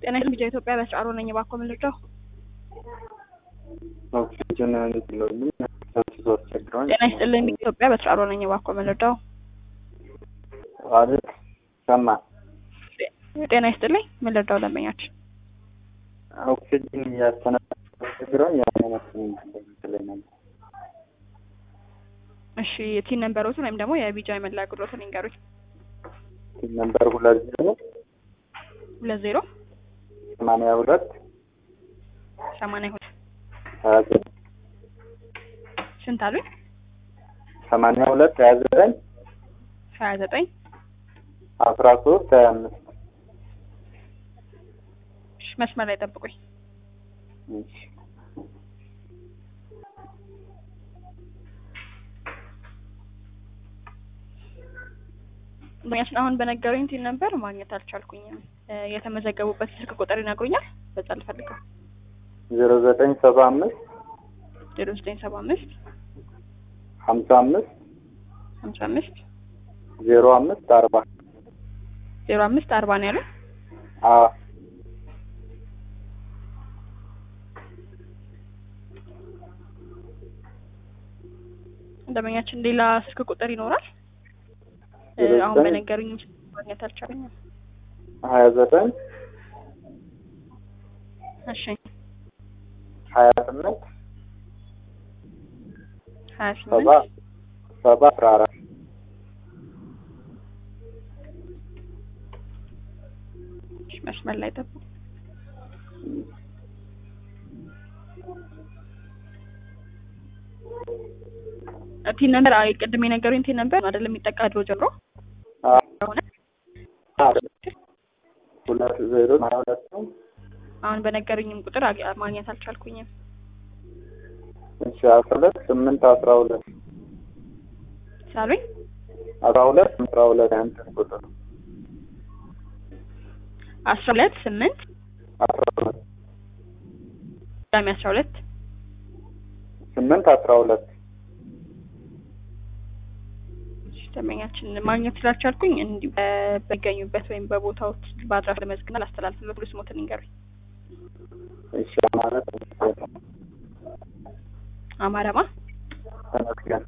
ጤና ይስጥልኝ ቢጃ ኢትዮጵያ በስራሮ ነኝ። እባክዎ ምን ልርዳው? ኦክሲጅን እንዲለውልኝ ሰንስቶ አስቸግረዋል። ጤና ይስጥልኝ ቢጃ ኢትዮጵያ በስራሮ ነኝ። እባክዎ ምን ልርዳው? አቤት ሰማ ጤና ይስጥልኝ ምን ልርዳው? ደንበኛችን ኦክሲጅን እያስተነፈሰ አስቸግረዋል። ያን መስሎኝ ይመስለኛል። እሺ ቲን ነንበሮትን ወይም ደግሞ የቢጃ የመለያ ቁጥሮትን ይንገሩኝ። ነምበር ሁለት ዜሮ ሁለት ዜሮ ሰማንያ ሁለት ሰማንያ ሁለት ሀያ ዘጠኝ ስንት አሉኝ? ሰማንያ ሁለት ሀያ ዘጠኝ ሀያ ዘጠኝ አስራ ሶስት ሀያ አምስት እሺ መስመር ላይ ጠብቁኝ። እሺ ደንበኛችን አሁን በነገሩኝ ቲን ነበር ማግኘት አልቻልኩኝም። እ የተመዘገቡበት ስልክ ቁጥር ይነግሩኛል? በዛ ልፈልገው። ዜሮ ዘጠኝ ሰባ አምስት ዜሮ ዘጠኝ ሰባ አምስት ሀምሳ አምስት ሀምሳ አምስት ዜሮ አምስት አርባ ዜሮ አምስት አርባ ነው ያለው። አዎ ደንበኛችን ሌላ ስልክ ቁጥር ይኖራል? እ ዜሮ አሁን ዘጠኝ በነገሩኝ ማግኘት አልቻልኩኝም። ሀያ ዘጠኝ እሺ ሀያ ስምንት ሀያ ሰባ ስምንት ሰባ አስራ አራት እሺ መስመር ላይ ጠብቁ። ቲን ነበር አይ ቅድም የነገሩኝ ቲን ነበር አይደለም የሚጠቃ ድሮ ጀምሮ አዎ ሆነ ሁለት ዜሮ ሀያ ሁለት ነው። አሁን በነገሩኝም ቁጥር አግ- ማግኘት አልቻልኩኝም። እሺ አስራ ሁለት ስምንት አስራ ሁለት ሳሉኝ አስራ ሁለት አስራ ሁለት ያንተን ቁጥር አስራ ሁለት ስምንት አስራ ሁለት ቅዳሜ አስራ ሁለት ስምንት አስራ ሁለት ደንበኛችን ማግኘት ስላልቻልኩኝ እንዲሁ በ- በሚገኙበት ወይም በቦታው በአድራሻ ለመዝግና ላስተላልፍለት ሁሉ ስሞትን ይንገሩኝ። እሺ ማለት አማረማ ተመስገን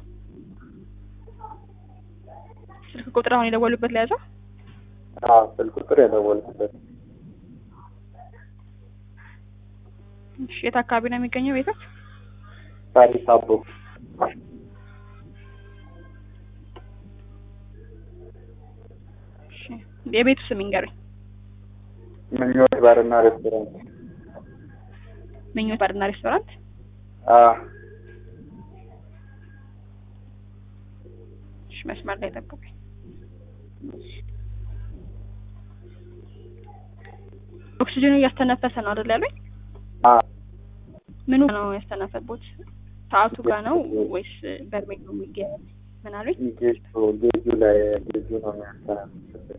ስልክ ቁጥር አሁን የደወሉበት ለያዘው አዎ ስልክ ቁጥር የደወልኩበት እሺ የት አካባቢ ነው የሚገኘው ቤቶች? ታሪክ አቦ እሺ የቤቱ ስም ይንገሩኝ። ምኞት ባርና ሬስቶራንት ምኞት ባርና ሬስቶራንት። አዎ እሺ መስመር ላይ ጠብቁኝ። ኦክሲጅኑ እያስተነፈሰ ነው አይደል ያሉኝ? አዎ ምኑ ነው ያስተነፈቦት? ሰዓቱ ጋር ነው ወይስ በርሜል ነው የሚገ ምን አሉኝ? ጌጁ ጌጁ ላይ ጌጁ ነው የሚያስተናግድበት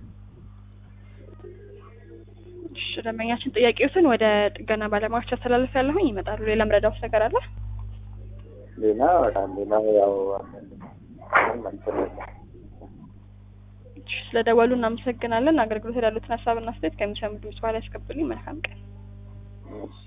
እሺ ደንበኛችን ጥያቄዎትን ወደ ጥገና ባለሙያዎች አስተላልፍ ያለሁኝ ይመጣሉ። ሌላ ምረዳውስ ነገር አለ? ሌላ በጣም ሌላ ያው ምንም እንትን የለም። እሺ ስለደወሉ እናመሰግናለን። አገልግሎት ያሉትን ሀሳብና አስተያየት ከሚሰሙ ድምጽ በኋላ ያስቀብሉኝ። መልካም ቀን። እሺ